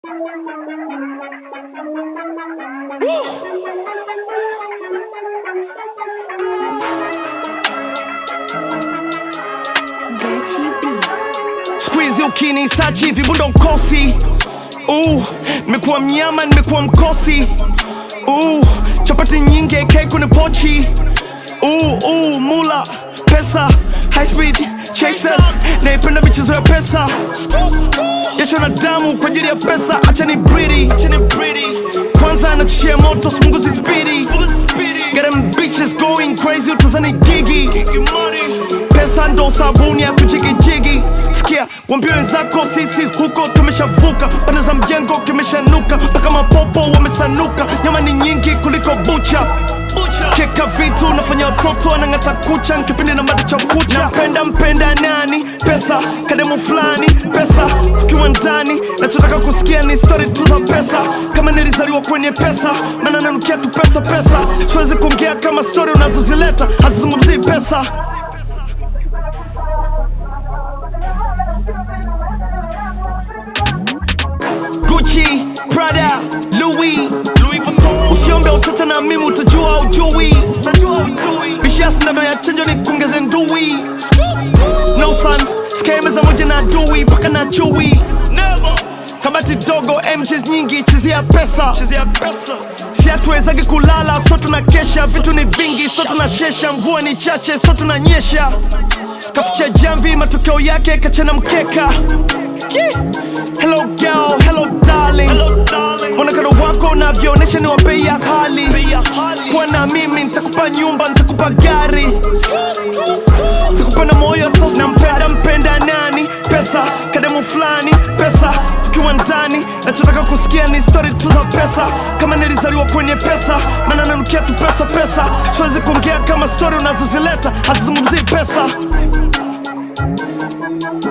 Squeeze ukinisachi hivi bundo nkosi uh, nimekuwa mnyama nimekuwa mkosi uh, chapati nyingi AK kwenye pochi uh, uh, mula pesa high speed chasers naipenda michezo ya pesa jasho na damu kwa ajili ya pesa acha ni bridi kwanza nachochea moto smunguzi spidi Get them bitches going crazy utazani gigi pesa ndo sabuni ya kuchigijigi sikia wambie wenzako sisi huko tumeshavuka pande za mjengo kimeshanuka mpaka mapopo wamesanuka nyama ni nyingi kuliko bucha keka vitu nafanya watoto wanang'ata kucha nkipindi na mada cha kucha napenda mpenda nani pesa kademu fulani pesa tukiwa ndani nachotaka kusikia ni stori tu za pesa kama nilizaliwa kwenye pesa maana nanukia tu pesa pesa siwezi kuongea kama stori unazozileta hazizungumzii pesa Gucci, Prada, Louis, Louis Vuitton. Usiombe utata na mimi utajua ujui. Bishia sindano ya chanjo ni kuongeze ndui. No son, sikae meza moja na adui mpaka na chui. Kabati dogo, MJs nyingi, chezea pesa. Si hatuwezagi kulala, so tunakesha. Vitu ni vingi, so tunashesha. Mvua ni chache, so tunanyesha. Kaficha jamvi, matokeo yake kachana mkeka. Yeah. Hello girl, hello darling. Mwonekano wako unavyoonyesha ni wa bei ya hali. Kuwa na mimi nitakupa nyumba, nitakupa gari, nitakupa na moyo tosi. Nampenda mpenda nani? Pesa, kademu fulani, pesa, tukiwa ndani. Nachotaka kusikia ni story tu za pesa, kama nilizaliwa kwenye pesa, maana nanukia tu pesa pesa. Siwezi kuongea kama story unazozileta hazizungumzii pesa.